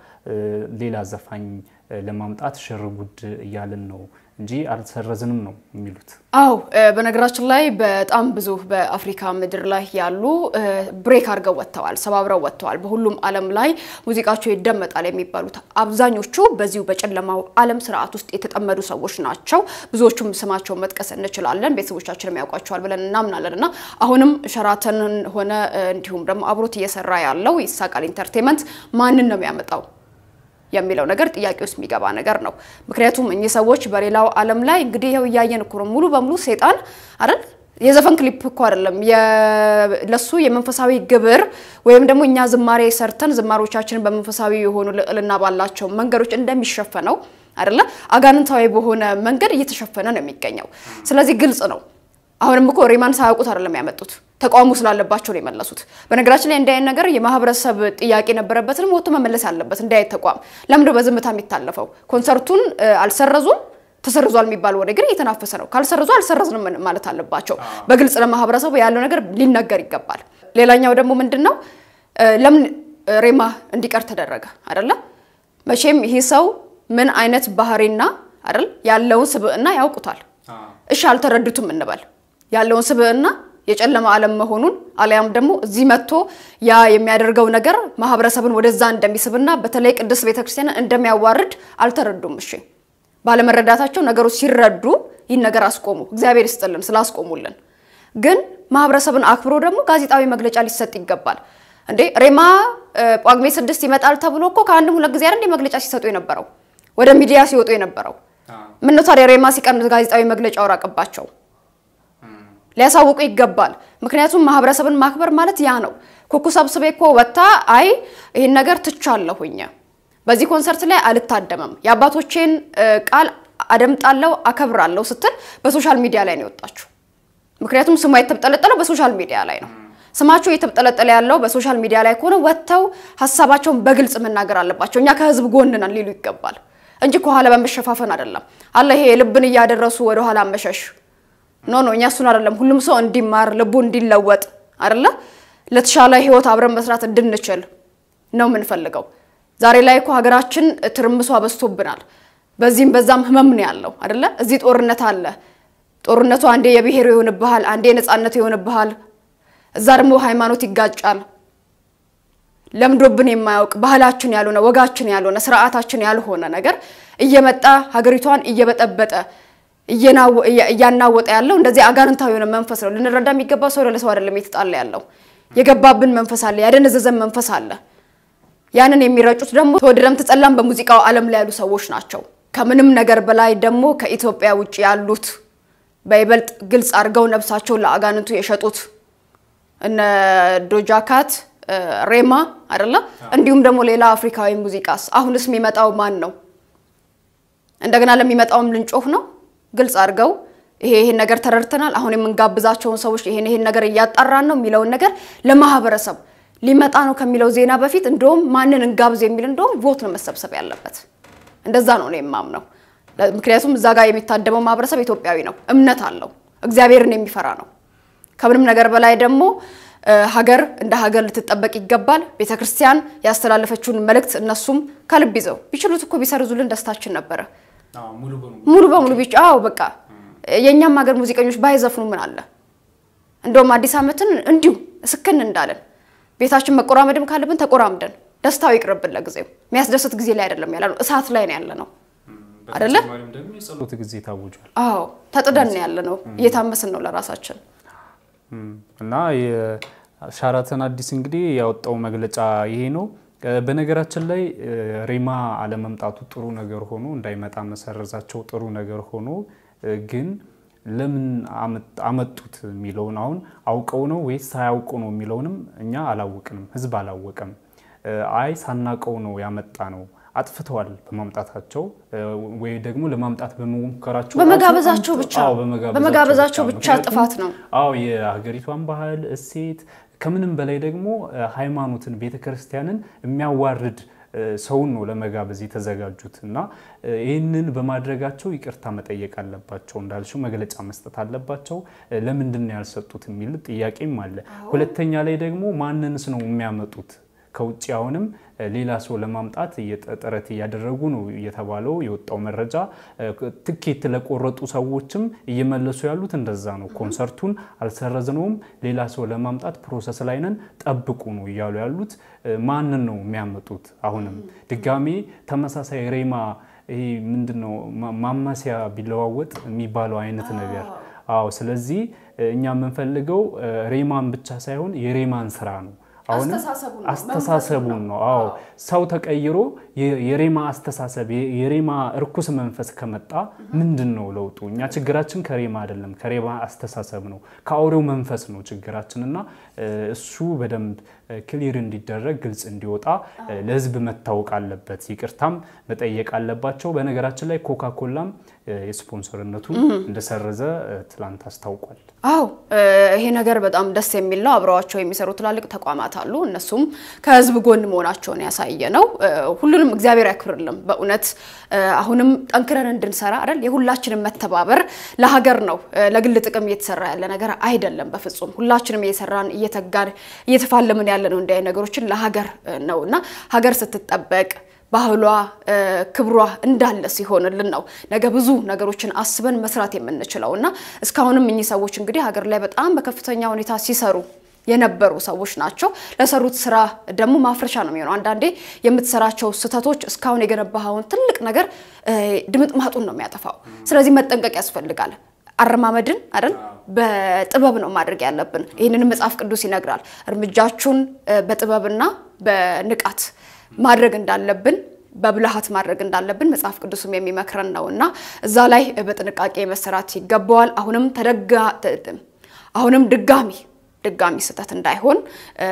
ሌላ ዘፋኝ ለማምጣት ሽርጉድ እያልን ነው እንጂ አልተሰረዝንም ነው የሚሉት። አው በነገራችን ላይ በጣም ብዙ በአፍሪካ ምድር ላይ ያሉ ብሬክ አድርገው ወጥተዋል፣ ሰባብረው ወጥተዋል። በሁሉም ዓለም ላይ ሙዚቃቸው ይደመጣል የሚባሉት አብዛኞቹ በዚሁ በጨለማው ዓለም ስርዓት ውስጥ የተጠመዱ ሰዎች ናቸው። ብዙዎቹም ስማቸውን መጥቀስ እንችላለን፣ ቤተሰቦቻችንም ያውቋቸዋል ብለን እናምናለን። እና አሁንም ሸራተንን ሆነ እንዲሁም ደግሞ አብሮት እየሰራ ያለው ይሳቃል ኢንተርቴንመንት ማንን ነው የሚያመጣው የሚለው ነገር ጥያቄ ውስጥ የሚገባ ነገር ነው። ምክንያቱም እኚህ ሰዎች በሌላው ዓለም ላይ እንግዲህ ይኸው እያየን እኮ ነው። ሙሉ በሙሉ ሴጣን አይደል የዘፈን ክሊፕ እኮ አይደለም ለሱ የመንፈሳዊ ግብር ወይም ደግሞ እኛ ዝማሬ ሰርተን ዝማሬዎቻችንን በመንፈሳዊ የሆኑ ልዕልና ባላቸው መንገዶች እንደሚሸፈነው አይደለ አጋንንታዊ በሆነ መንገድ እየተሸፈነ ነው የሚገኘው። ስለዚህ ግልጽ ነው። አሁንም እኮ ሬማን ሳያውቁት አይደለም ያመጡት፣ ተቃውሞ ስላለባቸው ነው የመለሱት። በነገራችን ላይ እንዲህ አይነት ነገር የማህበረሰብ ጥያቄ ነበረበትንም ወጥቶ መመለስ አለበት። እንዲህ አይነት ተቋም ለምንድነው በዝምታ የሚታለፈው? ኮንሰርቱን አልሰረዙም ተሰርዟል የሚባል ወሬ ግን እየተናፈሰ ነው። ካልሰረዙ አልሰረዝንም ማለት አለባቸው። በግልጽ ለማህበረሰቡ ያለው ነገር ሊነገር ይገባል። ሌላኛው ደግሞ ምንድን ነው ለምን ሬማ እንዲቀር ተደረገ አይደለ? መቼም ይህ ሰው ምን አይነት ባህሪና አይደል ያለውን ስብዕና ያውቁታል። እሺ አልተረዱትም እንበል ያለውን ስብዕና የጨለማ ዓለም መሆኑን አሊያም ደግሞ እዚህ መጥቶ ያ የሚያደርገው ነገር ማህበረሰብን ወደዛ እንደሚስብና በተለይ ቅድስት ቤተክርስቲያንን እንደሚያዋርድ አልተረዱም። እሺ ባለመረዳታቸው ነገሮች ሲረዱ ይህን ነገር አስቆሙ። እግዚአብሔር ይስጥልን ስላስቆሙልን። ግን ማህበረሰብን አክብሮ ደግሞ ጋዜጣዊ መግለጫ ሊሰጥ ይገባል። እንዴ ሬማ ጳጉሜ ስድስት ይመጣል ተብሎ እኮ ከአንድም ሁለት ጊዜ አይደል መግለጫ ሲሰጡ የነበረው ወደ ሚዲያ ሲወጡ የነበረው ምነው ታዲያ ሬማ ሲቀን ጋዜጣዊ መግለጫ አወራቅባቸው ሊያሳውቁ ይገባል። ምክንያቱም ማህበረሰብን ማክበር ማለት ያ ነው። ኩኩ ሰብስቤ እኮ ወጥታ አይ ይህን ነገር ትቻለሁኝ፣ በዚህ ኮንሰርት ላይ አልታደምም፣ የአባቶቼን ቃል አደምጣለሁ፣ አከብራለሁ ስትል በሶሻል ሚዲያ ላይ ነው የወጣችሁ። ምክንያቱም ስሟ የተብጠለጠለው በሶሻል ሚዲያ ላይ ነው። ስማቸው እየተብጠለጠለ ያለው በሶሻል ሚዲያ ላይ ከሆነ ወጥተው ሀሳባቸውን በግልጽ መናገር አለባቸው። እኛ ከህዝብ ጎን ነን ሊሉ ይገባል እንጂ ከኋላ በመሸፋፈን አይደለም። አለ ይሄ ልብን እያደረሱ ወደኋላ መሸሽ ኖ ኖ እኛ እሱን አይደለም። ሁሉም ሰው እንዲማር ልቡ እንዲለወጥ አይደለ ለተሻለ ህይወት አብረን መስራት እንድንችል ነው የምንፈልገው። ዛሬ ላይ እኮ ሀገራችን ትርምሷ በዝቶብናል። በዚህም በዛም ህመም ነው ያለው አይደለ። እዚህ ጦርነት አለ። ጦርነቱ አንዴ የብሔሩ ይሆንብሃል፣ አንዴ የነፃነቱ ይሆንብሃል። እዛ ደግሞ ሃይማኖት ይጋጫል። ለምዶብን የማያውቅ ባህላችን ያልሆነ ወጋችን ያልሆነ ስርዓታችን ያልሆነ ነገር እየመጣ ሀገሪቷን እየበጠበጠ እያናወጠ ያለው እንደዚህ አጋንንታዊ የሆነ መንፈስ ነው። ልንረዳ የሚገባው ሰው ለሰው አይደለም የተጣላ ያለው የገባብን መንፈስ አለ፣ ያደነዘዘን መንፈስ አለ። ያንን የሚረጩት ደግሞ ተወደደም ተጠላም በሙዚቃው ዓለም ላይ ያሉ ሰዎች ናቸው። ከምንም ነገር በላይ ደግሞ ከኢትዮጵያ ውጭ ያሉት በይበልጥ ግልጽ አድርገው ነብሳቸውን ለአጋንንቱ የሸጡት እነ ዶጃካት ሬማ አይደለ? እንዲሁም ደግሞ ሌላ አፍሪካዊ ሙዚቃስ አሁንስ የሚመጣው ማን ነው? እንደገና ለሚመጣውም ልንጮህ ነው። ግልጽ አድርገው ይሄ ይሄን ነገር ተረድተናል፣ አሁን የምንጋብዛቸውን ሰዎች ይሄን ይሄን ነገር እያጣራን ነው የሚለውን ነገር ለማህበረሰብ ሊመጣ ነው ከሚለው ዜና በፊት እንደውም ማንን እንጋብዝ የሚል እንደውም ቮት ነው መሰብሰብ ያለበት። እንደዛ ነው ነው የማምነው። ምክንያቱም እዛ ጋር የሚታደመው ማህበረሰብ ኢትዮጵያዊ ነው፣ እምነት አለው፣ እግዚአብሔርን የሚፈራ ነው። ከምንም ነገር በላይ ደግሞ ሀገር እንደ ሀገር ልትጠበቅ ይገባል። ቤተ ክርስቲያን ያስተላለፈችውን መልእክት እነሱም ከልብ ይዘው ቢችሉት እኮ ቢሰርዙልን ደስታችን ነበረ። ሙሉ በሙሉ ቢጫ አዎ በቃ የእኛም ሀገር ሙዚቀኞች ባይዘፍኑ ምን አለ? እንደውም አዲስ ዓመትን እንዲሁ ስክን እንዳለን ቤታችን መቆራመድም ካለብን ተቆራምደን ደስታው ይቅርብን። ለጊዜው የሚያስደስት ጊዜ ላይ አይደለም ያለ ነው፣ እሳት ላይ ነው ያለ ነው አይደለ? የጸሎት ጊዜ ታውጇል። አዎ ተጥደን ነው ያለ ነው፣ እየታመስን ነው ለራሳችን እና የሻራተን አዲስ እንግዲህ ያወጣው መግለጫ ይሄ ነው። በነገራችን ላይ ሬማ አለመምጣቱ ጥሩ ነገር ሆኖ እንዳይመጣ መሰረዛቸው ጥሩ ነገር ሆኖ ግን ለምን አመጡት የሚለውን አሁን አውቀው ነው ወይስ ሳያውቁ ነው የሚለውንም እኛ አላወቅንም፣ ህዝብ አላወቀም። አይ ሳናቀው ነው ያመጣ ነው አጥፍተዋል በማምጣታቸው ወይ ደግሞ ለማምጣት በመሞከራቸው በመጋበዛቸው ራሱ- ብቻ አዎ፣ በመጋበዛቸው ብቻ ምክንያቱም ጥፋት ነው። አዎ የሀገሪቷን ባህል እሴት ከምንም በላይ ደግሞ ሃይማኖትን ቤተክርስቲያንን የሚያዋርድ እ፣ ሰውን ነው ለመጋበዝ የተዘጋጁት እና እ፣ ይህንን በማድረጋቸው ይቅርታ መጠየቅ አለባቸው። እንዳልሽው መግለጫ መስጠት አለባቸው። እ፣ ለምንድን ነው ያልሰጡት የሚል ጥያቄም አለ። ሁለተኛ ላይ ደግሞ ማንንስ ነው የሚያመጡት? ከውጭ አሁንም እ፣ ሌላ ሰው ለማምጣት እየጠ- ጥረት እያደረጉ ነው እየተባለው የወጣው መረጃ እ፣ ትኬት ለቆረጡ ሰዎችም እየመለሱ ያሉት እንደዛ ነው። ኮንሰርቱን አልሰረዝነውም፣ ሌላ ሰው ለማምጣት ፕሮሰስ ላይ ነን፣ ጠብቁ ነው እያሉ ያሉት። እ፣ ማንን ነው የሚያመጡት? አሁንም ድጋሜ ተመሳሳይ ሬማ ይሄ ምንድን ነው ማ- ማማሲያ ቢለዋወጥ የሚባለው አይነት ነገር አዎ። ስለዚህ እ፣ እኛ የምንፈልገው እ፣ ሬማን ብቻ ሳይሆን የሬማን ስራ ነው። አሁንም አስተሳሰቡን ነው፣ አስተሳሰቡን ነው። አዎ ሰው ተቀይሮ የ- የሬማ አስተሳሰብ የ- የሬማ እርኩስ መንፈስ ከመጣ ምንድን ነው ለውጡ? እኛ ችግራችን ከሬማ አይደለም፣ ከሬማ አስተሳሰብ ነው፣ ከአውሬው መንፈስ ነው ችግራችን እና እ፣ እሱ በደንብ ክሊር እንዲደረግ ግልጽ እንዲወጣ እ፣ ለሕዝብ መታወቅ አለበት። ይቅርታም መጠየቅ አለባቸው። በነገራችን ላይ ኮካ ኮላም እ፣ የስፖንሰርነቱን እንደሰረዘ እ፣ ትላንት አስታውቋል። አዎ እ፣ ይሄ ነገር በጣም ደስ የሚል ነው። አብረዋቸው የሚሰሩ ትላልቅ ተቋማት አሉ። እነሱም ከህዝብ ጎን መሆናቸውን ያሳየ ነው። እ፣ ሁሉንም እግዚአብሔር ያክብርልን። በእውነት እ፣ አሁንም ጠንክረን እንድንሰራ አይደል የሁላችንም መተባበር ለሀገር ነው። እ፣ ለግል ጥቅም እየተሰራ ያለ ነገር አይደለም። በፍጹም ሁላችንም እየሰራን እየተጋን እየተፋለምን ያለ ነው። እንዲህ አይነት ነገሮችን ለሀገር እ፣ ነው እና ሀገር ስትጠበቅ ባህሏ እ፣ ክብሯ እንዳለ ሲሆንልን ነው ነገ ብዙ ነገሮችን አስበን መስራት የምንችለው እና እስካሁንም እኚህ ሰዎች እንግዲህ ሀገር ላይ በጣም በከፍተኛ ሁኔታ ሲሰሩ የነበሩ ሰዎች ናቸው። ለሰሩት ስራ ደግሞ ማፍረሻ ነው የሚሆነው። አንዳንዴ የምትሰራቸው ስህተቶች እስካሁን የገነባኸውን ትልቅ ነገር እ፣ ድምጥማጡን ነው የሚያጠፋው። ስለዚህ መጠንቀቅ ያስፈልጋል። አረማመድን አይደል በጥበብ ነው ማድረግ ያለብን። ይህንን መጽሐፍ ቅዱስ ይነግራል። እርምጃችሁን እ፣ በጥበብና በንቃት ማድረግ እንዳለብን በብልሃት ማድረግ እንዳለብን መጽሐፍ ቅዱስም የሚመክረን ነው እና እዛ ላይ በጥንቃቄ መሰራት ይገባዋል። አሁንም ተደጋ አሁንም ድጋሚ ድጋሚ ስህተት እንዳይሆን እ፣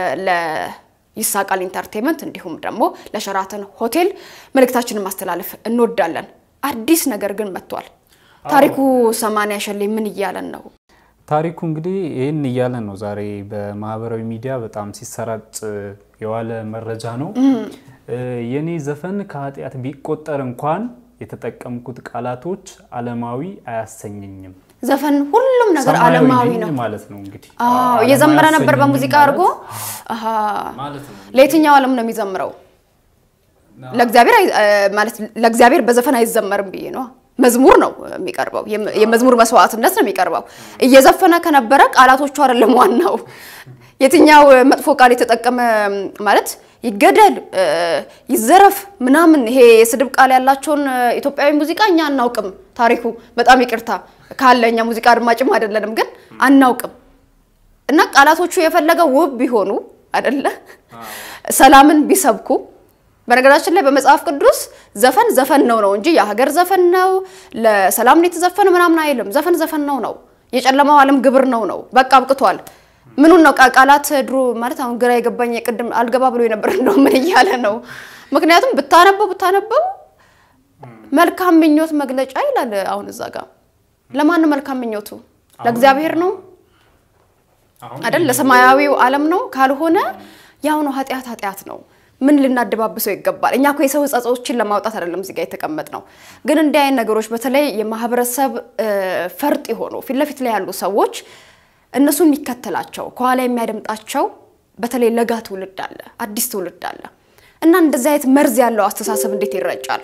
ለይሳቃል ኢንተርቴንመንት እንዲሁም ደግሞ ለሸራተን ሆቴል መልእክታችንን ማስተላለፍ እንወዳለን። አዲስ ነገር ግን መጥቷል። ታሪኩ ሰማንያ ሸሌ ምን እያለን ነው? ታሪኩ እንግዲህ ይህን እያለ ነው። ዛሬ በማህበራዊ ሚዲያ በጣም ሲሰራጭ የዋለ መረጃ ነው። እ፣ የኔ ዘፈን ከኃጢአት ቢቆጠር እንኳን የተጠቀምኩት ቃላቶች ዓለማዊ አያሰኘኝም። ዘፈን ሁሉም ነገር ሰማያዊ ዓለማዊ ነኝ ነው። ማለት ነው እንግዲህ አዎ ዓለማዊ እየዘመረ ነበር አያሰኘኝም በሙዚቃ ማለት አድርጎ። አሃ ማለት ነው። ለየትኛው ዓለም ነው የሚዘምረው? ለእግዚአብሔር አይ- እ፣ ማለት ለእግዚአብሔር በዘፈን አይዘመርም ብዬ ነው። መዝሙር ነው የሚቀርበው። የም- የመዝሙር መስዋዕትነት ነው የሚቀርበው። እየዘፈነ ከነበረ ቃላቶቹ አይደለም ዋናው። የትኛው መጥፎ ቃል የተጠቀመ ማለት ይገደል፣ እ፣ ይዘረፍ ምናምን ይሄ የስድብ ቃል ያላቸውን እ፣ ኢትዮጵያዊ ሙዚቃ እኛ አናውቅም። ታሪኩ በጣም ይቅርታ ካለ እኛ ሙዚቃ አድማጭም አይደለንም፣ ግን አናውቅም። እና ቃላቶቹ የፈለገው ውብ ቢሆኑ አይደለ ሰላምን ቢሰብኩ በነገራችን ላይ በመጽሐፍ ቅዱስ ዘፈን ዘፈን ነው ነው እንጂ የሀገር ዘፈን ነው ለሰላም ነው የተዘፈነ ምናምን አይልም። ዘፈን ዘፈን ነው ነው የጨለማው ዓለም ግብር ነው ነው በቃ አብቅቷል። ምኑን ነው ቃ- ቃላት ድሮ ማለት አሁን ግራ የገባኝ ቅድም አልገባ ብሎ የነበር እንደው ምን እያለ ነው? ምክንያቱም ብታነበው ብታነበው መልካም ምኞት መግለጫ ይላል። አሁን እዛ ጋር ለማን ነው መልካም ምኞቱ? ለእግዚአብሔር ነው አይደል? ለሰማያዊው ዓለም ነው። ካልሆነ ያው ነው ኃጢአት ኃጢአት ነው። ምን ልናደባብሰው ይገባል? እኛ እኮ የሰው ጸጾችን ለማውጣት አይደለም እዚህ ጋር የተቀመጥ ነው። ግን እንዲህ አይነት ነገሮች በተለይ የማህበረሰብ እ፣ ፈርጥ የሆኑ ፊት ለፊት ላይ ያሉ ሰዎች እነሱን የሚከተላቸው ከኋላ የሚያደምጣቸው በተለይ ለጋ ትውልድ አለ፣ አዲስ ትውልድ አለ እና እንደዚህ አይነት መርዝ ያለው አስተሳሰብ እንዴት ይረጫል?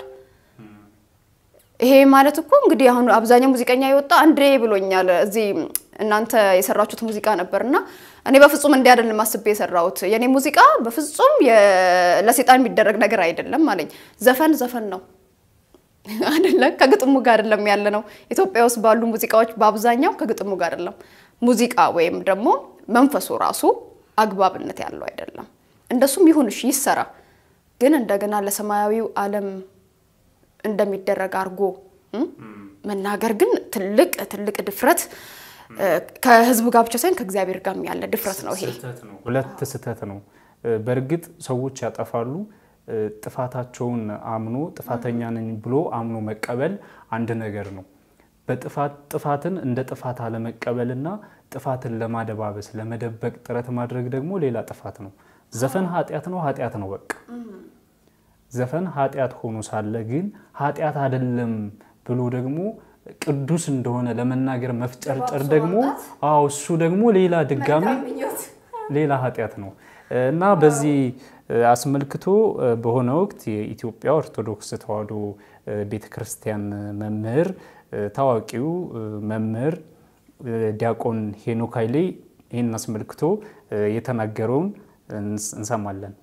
ይሄ ማለት እኮ እንግዲህ አሁን አብዛኛው ሙዚቀኛ የወጣ አንዴ ብሎኛል። እዚህ እናንተ የሰራችሁት ሙዚቃ ነበር እና እኔ በፍጹም እንዲህ አይደለም አስቤ የሰራሁት የኔ ሙዚቃ በፍጹም የ- ለሴጣን የሚደረግ ነገር አይደለም አለኝ። ዘፈን ዘፈን ነው አይደለ? ከግጥሙ ጋር አይደለም ያለ ነው። ኢትዮጵያ ውስጥ ባሉ ሙዚቃዎች በአብዛኛው ከግጥሙ ጋር አይደለም። ሙዚቃ ወይም ደግሞ መንፈሱ ራሱ አግባብነት ያለው አይደለም። እንደሱም ይሁን እሺ ይሰራ፣ ግን እንደገና ለሰማያዊው ዓለም እንደሚደረግ አድርጎ እም፣ መናገር ግን ትልቅ ትልቅ ድፍረት እ፣ ከህዝቡ ጋር ብቻ ሳይሆን ከእግዚአብሔር ጋር ያለ ድፍረት ነው ይሄ። ስህተት ነው። ሁለት ስህተት ነው። እ፣ በእርግጥ ሰዎች ያጠፋሉ። እ፣ ጥፋታቸውን አምኖ ጥፋተኛ ነኝ ብሎ አምኖ መቀበል አንድ ነገር ነው። በጥፋት ጥፋትን እንደ ጥፋት አለመቀበልና ጥፋትን ለማደባበስ ለመደበቅ ጥረት ማድረግ ደግሞ ሌላ ጥፋት ነው። ዘፈን ኃጢአት ነው፣ ኃጢአት ነው በቃ ዘፈን ኃጢአት ሆኖ ሳለ ግን ኃጢአት አይደለም ብሎ ደግሞ ቅዱስ እንደሆነ ለመናገር መፍጨርጨር ደግሞ አዎ እሱ ደግሞ ሌላ ድጋሚ ሌላ ኃጢአት ነው እና በዚህ አስመልክቶ በሆነ ወቅት የኢትዮጵያ ኦርቶዶክስ ተዋሕዶ ቤተ ክርስቲያን መምህር ታዋቂው መምህር ዲያቆን ሄኖክ ኃይሌ ይህን አስመልክቶ የተናገረውን እንሰማለን።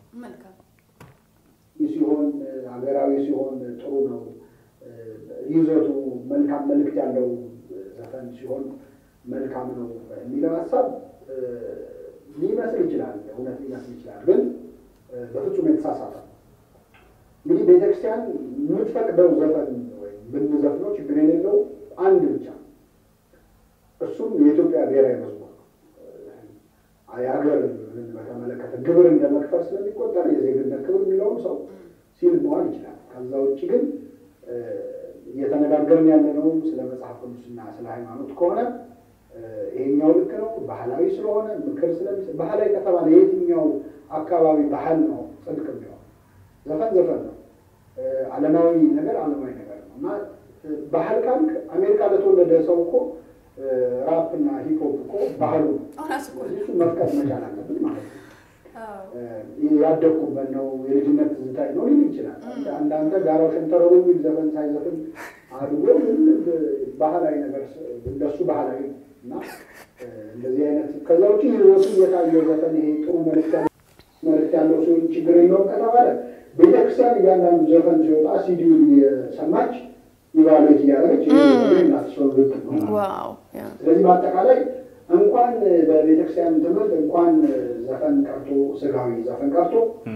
ሲሆን ሀገራዊ ሲሆን ጥሩ ነው። ይዘቱ መልካም መልእክት ያለው ዘፈን ሲሆን መልካም ነው የሚለው ሀሳብ ሊመስል ይችላል፣ እውነት ሊመስል ይችላል፣ ግን በፍጹም የተሳሳተ ነው። እንግዲህ ቤተክርስቲያን የምትፈቅደው ዘፈን ወይም ብንዘፍነው ችግር የሌለው አንድ ብቻ ነው። እሱም የኢትዮጵያ ብሔራዊ መዝሙር ነው። የሀገር በተመለከተ ግብር እንደ መክፈል ስለሚቆጠር የዜግነት ክብር የሚለውን ሰው ሲል መዋል ይችላል። ከዛ ውጭ ግን እየተነጋገርን ያለነው ስለ መጽሐፍ ቅዱስና ስለ ሃይማኖት ከሆነ ይሄኛው ልክ ነው። ባህላዊ ስለሆነ ምክር ስለሚሰጥ ባህላዊ ከተባለ የየትኛው አካባቢ ባህል ነው ጽድቅ የሚሆን? ዘፈን ዘፈን ነው። ዓለማዊ ነገር ዓለማዊ ነገር ነው እና ባህል ካልክ አሜሪካ ለተወለደ ሰው እኮ ራፕ እና ሂፕሆፕ እኮ ባህሉ ነው። እሱ መፍቀድ መቻል አለብን ማለት ነው። ያደግኩበት ነው የልጅነት ትዝታ ነው ሊል ይችላል። አንዳንተ ጋራው ሸንተረሩ የሚል ዘፈን ሳይዘፍን አድጎ ባህላዊ ነገር እንደሱ ባህላዊ እና እንደዚህ አይነት ከዛ ውጭ ይዘቱ የታየው ዘፈን ይሄ ጥሩ መልዕክት ያለው ሲሆን ችግር የለውም ከተባለ ቤተክርስቲያን እያንዳንዱ ዘፈን ሲወጣ ሲዲውን እየሰማች ኢቫሉዌት እያደረገች ናስሰው ዋው ስለዚህ በአጠቃላይ እንኳን በቤተክርስቲያን ትምህርት እንኳን ዘፈን ቀርቶ ስጋዊ ዘፈን ቀርቶ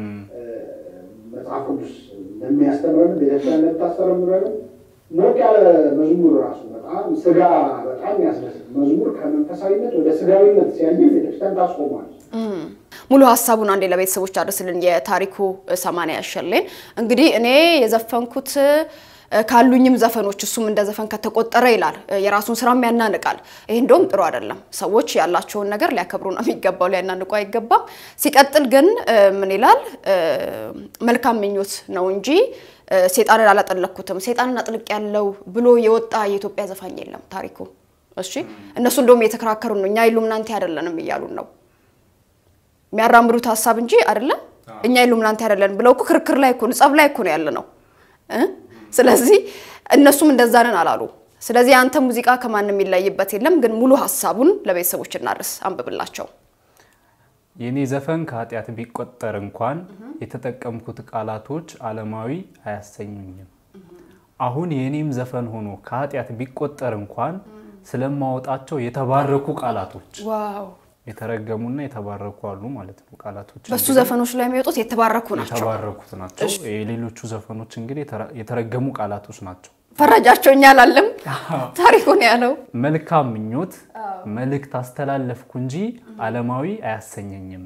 መጽሐፍ ቅዱስ ለሚያስተምረን ቤተክርስቲያን ለምታስተምረን ሞቅ ያለ መዝሙር ራሱ በጣም ስጋ በጣም ያስደስት መዝሙር ከመንፈሳዊነት ወደ ስጋዊነት ሲያየን ቤተክርስቲያን ታስቆሟል። ሙሉ ሀሳቡን አንዴ ለቤተሰቦች አድርስልን። የታሪኩ ሰማንያ ያሸሌን እንግዲህ እኔ የዘፈንኩት ካሉኝም ዘፈኖች እሱም እንደ ዘፈን ከተቆጠረ ይላል። የራሱን ስራም ያናንቃል። ይህ እንደውም ጥሩ አይደለም። ሰዎች ያላቸውን ነገር ሊያከብሩ ነው የሚገባው፣ ሊያናንቁ አይገባም። ሲቀጥል ግን ምን ይላል? መልካም ምኞት ነው እንጂ ሴጣንን አላጠለኩትም፣ ሴጣንን አጥልቅ ያለው ብሎ የወጣ የኢትዮጵያ ዘፋኝ የለም ታሪኩ። እሺ እነሱ እንደውም እየተከራከሩ ነው። እኛ ኢሉሚናንቲ አይደለንም እያሉን ነው የሚያራምዱት ሀሳብ እንጂ አይደለም እኛ ኢሉሚናንቲ አይደለን ብለው እኮ ክርክር ላይ እኮ ጸብ ላይ እኮ ነው ያለ ነው ስለዚህ እነሱም እንደዛ ነን አላሉ። ስለዚህ አንተ ሙዚቃ ከማንም የሚለይበት የለም። ግን ሙሉ ሀሳቡን ለቤተሰቦች እናድርስ፣ አንብብላቸው። የኔ ዘፈን ከኃጢአት ቢቆጠር እንኳን የተጠቀምኩት ቃላቶች ዓለማዊ አያሰኙኝም። አሁን የእኔም ዘፈን ሆኖ ከኃጢአት ቢቆጠር እንኳን ስለማወጣቸው የተባረኩ ቃላቶች ዋው! የተረገሙና የተባረኩ አሉ ማለት ነው። ቃላቶች በሱ ዘፈኖች ላይ የሚወጡት የተባረኩ ናቸው። የተባረኩት ናቸው። የሌሎቹ ዘፈኖች እንግዲህ የተረ- የተረገሙ ቃላቶች ናቸው። ፈረጃቸው እኛ አላለም ታሪኩን ያለው መልካም ምኞት መልእክት አስተላለፍኩ እንጂ ዓለማዊ አያሰኘኝም።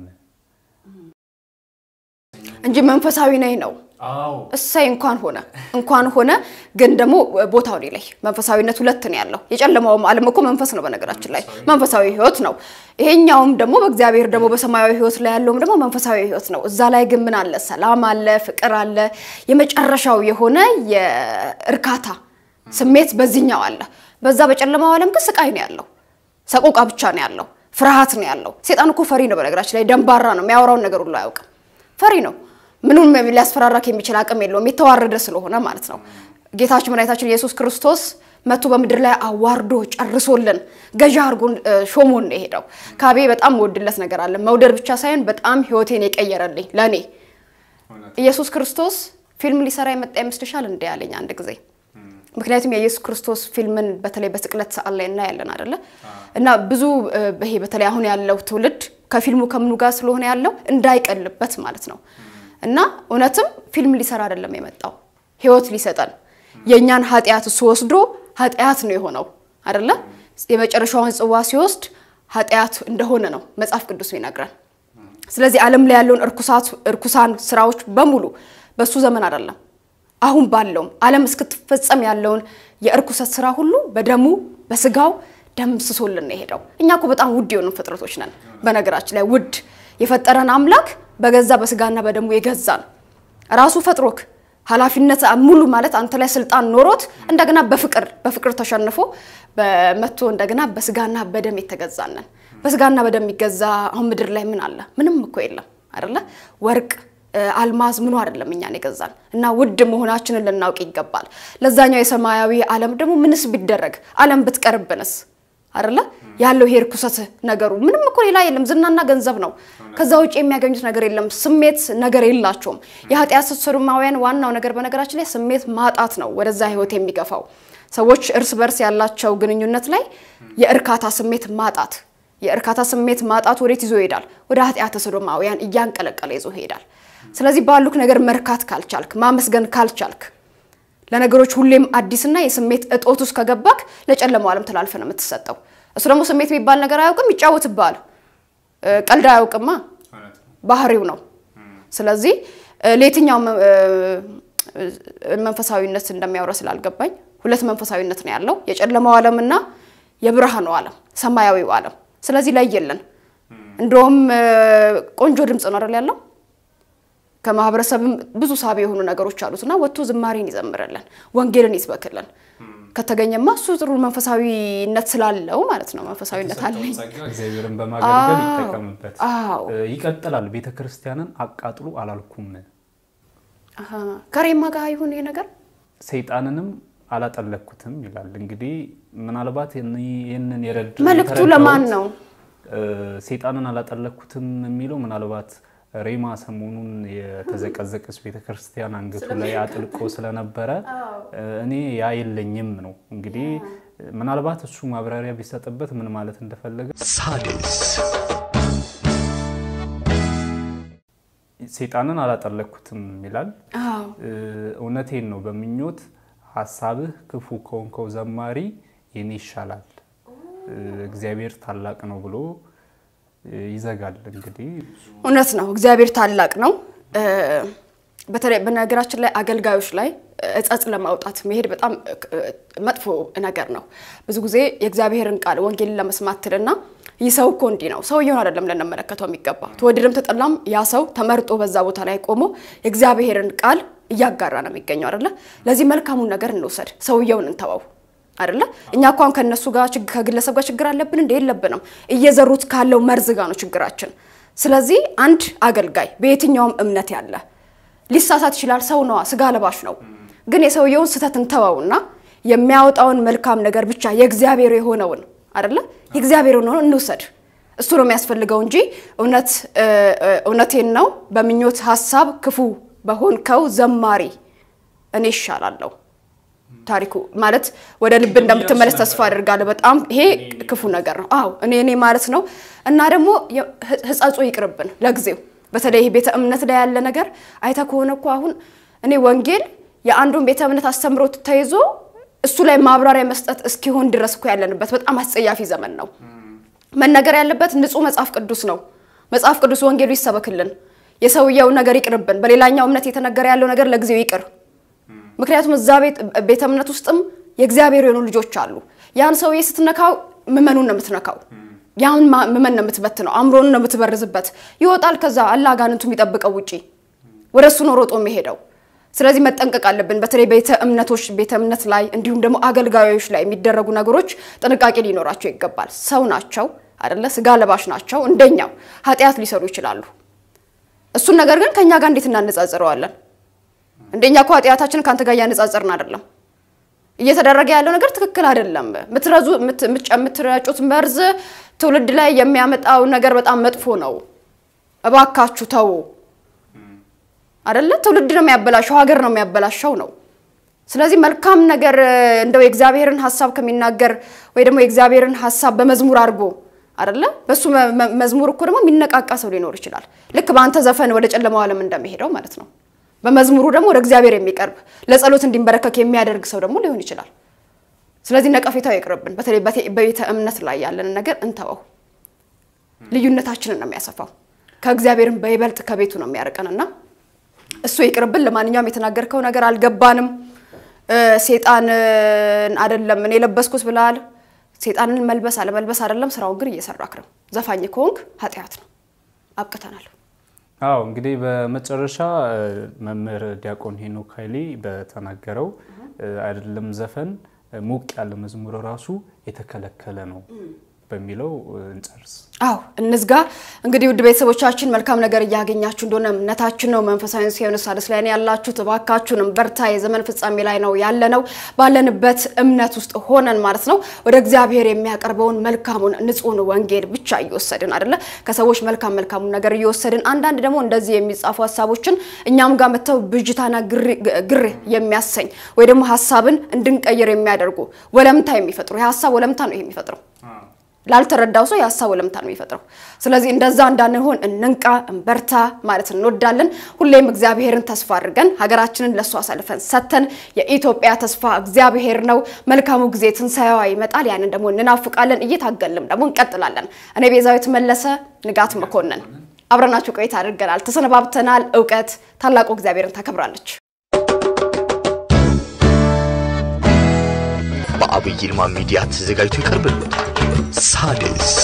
እንጂ መንፈሳዊ ነኝ ነው። አዎ እሰይ እንኳን ሆነ እንኳን ሆነ። ግን ደግሞ ቦታው ላይ መንፈሳዊነት ሁለት ነው ያለው። የጨለማውም ዓለም እኮ መንፈስ ነው በነገራችን ላይ መንፈሳዊ ሕይወት ነው። ይሄኛውም ደግሞ በእግዚአብሔር ደግሞ በሰማያዊ ሕይወት ላይ ያለውም ደግሞ መንፈሳዊ ሕይወት ነው። እዛ ላይ ግን ምን አለ? ሰላም አለ፣ ፍቅር አለ። የመጨረሻው የሆነ የእርካታ ስሜት በዚህኛው አለ። በዛ በጨለማው ዓለም ግን ስቃይ ነው ያለው። ሰቆቃ ብቻ ነው ያለው። ፍርሃት ነው ያለው። ሴጣን እኮ ፈሪ ነው በነገራችን ላይ ደንባራ ነው። የሚያወራውን ነገር ሁሉ አያውቅም። ፈሪ ነው። ምኑም ሊያስፈራራክ የሚችል አቅም የለውም። የተዋረደ ስለሆነ ማለት ነው። ጌታችን መድኃኒታችን ኢየሱስ ክርስቶስ መቶ በምድር ላይ አዋርዶ ጨርሶልን ገዢ አድርጎን ሾሞን ነው የሄደው። ካቤ በጣም መወድለት ነገር አለ። መውደድ ብቻ ሳይሆን በጣም ህይወቴን የቀየረልኝ ለእኔ ኢየሱስ ክርስቶስ ፊልም ሊሰራ የመጣ ይመስልሻል እንደ ያለኝ አንድ ጊዜ ምክንያቱም የኢየሱስ ክርስቶስ ፊልምን በተለይ በስቅለት ሰዓት ላይ እናያለን አይደለ? እና ብዙ ይሄ በተለይ አሁን ያለው ትውልድ ከፊልሙ ከምኑ ጋር ስለሆነ ያለው እንዳይቀልበት ማለት ነው። እና እውነትም ፊልም ሊሰራ አይደለም የመጣው ህይወት ሊሰጠን የእኛን ኃጢአት እሱ ወስዶ ኃጢአት ነው የሆነው አይደለ? የመጨረሻውን ጽዋ ሲወስድ ኃጢአት እንደሆነ ነው መጽሐፍ ቅዱስ ይነግረን። ስለዚህ ዓለም ላይ ያለውን እርኩሳት እርኩሳን ስራዎች በሙሉ በሱ ዘመን አይደለም አሁን ባለውም ዓለም እስክትፈጸም ያለውን የእርኩሰት ስራ ሁሉ በደሙ በስጋው ደምስሶልን ነው የሄደው። እኛ እኮ በጣም ውድ የሆኑ ፍጥረቶች ነን። በነገራችን ላይ ውድ የፈጠረን አምላክ በገዛ በስጋና በደሙ የገዛን ራሱ ፈጥሮክ ኃላፊነት ሙሉ ማለት አንተ ላይ ስልጣን ኖሮት እንደገና በፍቅር በፍቅር ተሸንፎ በመቶ እንደገና በስጋና በደም የተገዛነን። በስጋና በደም የሚገዛ አሁን ምድር ላይ ምን አለ? ምንም እኮ የለም አይደለ? ወርቅ አልማዝ ምኑ አይደለም እኛን የገዛን እና ውድ መሆናችንን ልናውቅ ይገባል። ለዛኛው የሰማያዊ ዓለም ደግሞ ምንስ ቢደረግ ዓለም ብትቀርብንስ አይደለ ያለው ይሄ ርኩሰት ነገሩ ምንም እኮ ሌላ የለም፣ ዝናና ገንዘብ ነው። ከዛ ውጭ የሚያገኙት ነገር የለም። ስሜት ነገር የላቸውም። የኃጢአት ሰዶማውያን ዋናው ነገር በነገራችን ላይ ስሜት ማጣት ነው ወደዛ ህይወት የሚገፋው። ሰዎች እርስ በርስ ያላቸው ግንኙነት ላይ የእርካታ ስሜት ማጣት የእርካታ ስሜት ማጣት ወዴት ይዞ ይሄዳል? ወደ ኃጢአተ ሰዶማውያን እያንቀለቀለ ይዞ ይሄዳል። ስለዚህ ባሉክ ነገር መርካት ካልቻልክ፣ ማመስገን ካልቻልክ፣ ለነገሮች ሁሌም አዲስና የስሜት እጦት ውስጥ ከገባክ ለጨለማው ዓለም ተላልፈ ነው የምትሰጠው። እሱ ደግሞ ስሜት የሚባል ነገር አያውቅም፣ ይጫወትብሃል። ቀልድ አያውቅማ፣ ባህሪው ነው። ስለዚህ ለየትኛው መንፈሳዊነት እንደሚያወራ ስላልገባኝ ሁለት መንፈሳዊነት ነው ያለው፣ የጨለማው ዓለምና የብርሃኑ ዓለም ሰማያዊው ዓለም። ስለዚህ ለየለን። እንደውም ቆንጆ ድምፅ ነው አይደል ያለው ከማህበረሰብም ብዙ ሳቢ የሆኑ ነገሮች አሉት እና ወጥቶ ዝማሬን ይዘምርልን፣ ወንጌልን ይስበክልን። ከተገኘማ እሱ ጥሩ መንፈሳዊነት ስላለው ማለት ነው። መንፈሳዊነት አለኝ። እግዚአብሔርን በማገልገል ይጠቀምበት። አዎ ይቀጥላል። ቤተ ክርስቲያንን አቃጥሉ አላልኩም፣ አሀ፣ ከሬማ ጋር ይሁን ይሄ ነገር ሰይጣንንም አላጠለኩትም ይላል። እንግዲህ ምናልባት ይህንን የረድ መልእክቱ የተረዳሁት ለማን ነው? ሰይጣንን አላጠለኩትም የሚለው ምናልባት ሬማ ሰሞኑን የተዘቀዘቀች ቤተክርስቲያን አንገቱ ላይ አጥልቆ ስለነበረ እኔ ያ የለኝም ነው እንግዲህ ምናልባት እሱ ማብራሪያ ቢሰጥበት ምን ማለት እንደፈለገ ሳድስ ሰይጣንን አላጠለኩትም ይላል። አዎ እውነቴን ነው። በምኞት ሀሳብህ ክፉ ከሆንከው ዘማሪ የኔ ይሻላል፣ እግዚአብሔር ታላቅ ነው ብሎ ይዘጋል። እንግዲህ እውነት ነው። እግዚአብሔር ታላቅ ነው። በተለይ በነገራችን ላይ አገልጋዮች ላይ እጸጽ ለማውጣት መሄድ በጣም መጥፎ ነገር ነው። ብዙ ጊዜ የእግዚአብሔርን ቃል ወንጌልን ለመስማት ትልና ይህ ሰው እኮ እንዲህ ነው፣ ሰውየውን አይደለም ልንመለከተው የሚገባ ተወደደም ተጠላም ያ ሰው ተመርጦ በዛ ቦታ ላይ ቆሞ የእግዚአብሔርን ቃል እያጋራ ነው የሚገኘው አይደለ? ለዚህ መልካሙን ነገር እንውሰድ፣ ሰውየውን እንተወው አይደለ? እኛ እንኳን ከነሱ ጋር ከግለሰብ ጋር ችግር አለብን እንደ የለብንም። እየዘሩት ካለው መርዝ ጋር ነው ችግራችን። ስለዚህ አንድ አገልጋይ በየትኛውም እምነት ያለ ሊሳሳት ይችላል። ሰው ነዋ፣ ስጋ ለባሽ ነው። ግን የሰውየውን ስህተት እንተወውና የሚያወጣውን መልካም ነገር ብቻ የእግዚአብሔር የሆነውን አይደለ የእግዚአብሔር የሆነውን እንውሰድ። እሱ ነው የሚያስፈልገው እንጂ እውነት እውነቴን ነው በምኞት ሀሳብ ክፉ በሆንከው ዘማሪ እኔ ይሻላለሁ ታሪኩ ማለት ወደ ልብ እንደምትመለስ ተስፋ አድርጋለሁ። በጣም ይሄ ክፉ ነገር ነው። አዎ እኔ እኔ ማለት ነው እና ደግሞ ህጸጹ ይቅርብን ለጊዜው። በተለይ ይሄ ቤተ እምነት ላይ ያለ ነገር አይተ ከሆነ እኮ አሁን እኔ ወንጌል የአንዱን ቤተ እምነት አስተምሮት ተይዞ እሱ ላይ ማብራሪያ መስጠት እስኪሆን ድረስ እኮ ያለንበት በጣም አስጸያፊ ዘመን ነው። መነገር ያለበት ንጹህ መጽሐፍ ቅዱስ ነው። መጽሐፍ ቅዱስ ወንጌሉ ይሰበክልን፣ የሰውየው ነገር ይቅርብን። በሌላኛው እምነት የተነገረ ያለው ነገር ለጊዜው ይቅር። ምክንያቱም እዛ ቤተ እምነት ውስጥም የእግዚአብሔር የሆኑ ልጆች አሉ። ያን ሰውዬ ስትነካው ምመኑን ነው የምትነካው። ያን ምመን ነው የምትበትነው። አእምሮን ነው የምትበርዝበት። ይወጣል። ከዛ አላ አጋንንቱ የሚጠብቀው ውጪ ወደ እሱ ነው ሮጦ የሚሄደው። ስለዚህ መጠንቀቅ አለብን። በተለይ ቤተ እምነቶች ቤተ እምነት ላይ እንዲሁም ደግሞ አገልጋዮች ላይ የሚደረጉ ነገሮች ጥንቃቄ ሊኖራቸው ይገባል። ሰው ናቸው አደለ? ስጋ ለባሽ ናቸው። እንደኛው ኃጢአት ሊሰሩ ይችላሉ። እሱን ነገር ግን ከእኛ ጋር እንዴት እናነጻጽረዋለን? እንደኛ እኮ ኃጢአታችንን ከአንተ ጋር እያነጻጸርን አይደለም። እየተደረገ ያለው ነገር ትክክል አይደለም። ምትረዙ የምትረጩት መርዝ ትውልድ ላይ የሚያመጣው ነገር በጣም መጥፎ ነው። እባካችሁ ተው። አይደለ? ትውልድ ነው የሚያበላሸው፣ ሀገር ነው የሚያበላሸው ነው። ስለዚህ መልካም ነገር እንደው የእግዚአብሔርን ሀሳብ ከሚናገር ወይ ደግሞ የእግዚአብሔርን ሀሳብ በመዝሙር አድርጎ አይደለ? በሱ መዝሙር እኮ ደግሞ የሚነቃቃ ሰው ሊኖር ይችላል። ልክ በአንተ ዘፈን ወደ ጨለማው ዓለም እንደሚሄደው ማለት ነው። በመዝሙሩ ደግሞ ወደ እግዚአብሔር የሚቀርብ ለጸሎት እንዲንበረከክ የሚያደርግ ሰው ደግሞ ሊሆን ይችላል። ስለዚህ ነቀፌታው ይቅርብን። በተለይ በቤተ እምነት ላይ ያለን ነገር እንተወው። ልዩነታችንን ነው የሚያሰፋው። ከእግዚአብሔርን በይበልጥ ከቤቱ ነው የሚያርቀንና እሱ ይቅርብን። ለማንኛውም የተናገርከው ነገር አልገባንም። ሴጣን አይደለም እኔ የለበስኩት ብለሃል። ሴጣንን መልበስ አለመልበስ አይደለም፣ ስራውን ግን እየሰራክ ነው። ዘፋኝ ከሆንክ ኃጢአት ነው። አብቅተናል። አዎ እንግዲህ በመጨረሻ መምህር ዲያቆን ሄኖክ ኃይሌ በተናገረው አይደለም ዘፈን ሞቅ ያለ መዝሙር ራሱ የተከለከለ ነው በሚለው እንጨርስ። አዎ እንዝጋ። እንግዲህ ውድ ቤተሰቦቻችን መልካም ነገር እያገኛችሁ እንደሆነ እምነታችን ነው። መንፈሳዊ ሲሆን ሣድስ ላይ ነው ያላችሁት። እባካችሁንም በርታ። የዘመን ፍጻሜ ላይ ነው ያለነው። ባለንበት እምነት ውስጥ ሆነን ማለት ነው ወደ እግዚአብሔር የሚያቀርበውን መልካሙን ንጹሕን ወንጌል ብቻ እየወሰድን አይደለ ከሰዎች መልካም መልካሙን ነገር እየወሰድን አንዳንድ ደግሞ እንደዚህ የሚጻፉ ሀሳቦችን እኛም ጋር መጥተው ብጅታና ግር የሚያሰኝ ወይ ደግሞ ሀሳብን እንድንቀይር የሚያደርጉ ወለምታ የሚፈጥሩ የሀሳብ ወለምታ ነው ይሄ የሚፈጥረው ላልተረዳው ሰው የሀሳብ ወለምታ ነው የሚፈጥረው። ስለዚህ እንደዛ እንዳንሆን እንንቃ፣ እንበርታ ማለት እንወዳለን። ሁሌም እግዚአብሔርን ተስፋ አድርገን ሀገራችንን ለእሱ አሳልፈን ሰተን የኢትዮጵያ ተስፋ እግዚአብሔር ነው። መልካሙ ጊዜ ትንሣኤዋ ይመጣል። ያንን ደግሞ እንናፍቃለን። እየታገልም ደግሞ እንቀጥላለን። እኔ ቤዛዊት መለሰ፣ ንጋት መኮንን አብረናችሁ ቆይታ አድርገናል። ተሰነባብተናል። እውቀት ታላቁ እግዚአብሔርን ታከብራለች። በአብይ ይልማ ሚዲያ ተዘጋጅቶ ይቀርብልዎታል። ሣድስ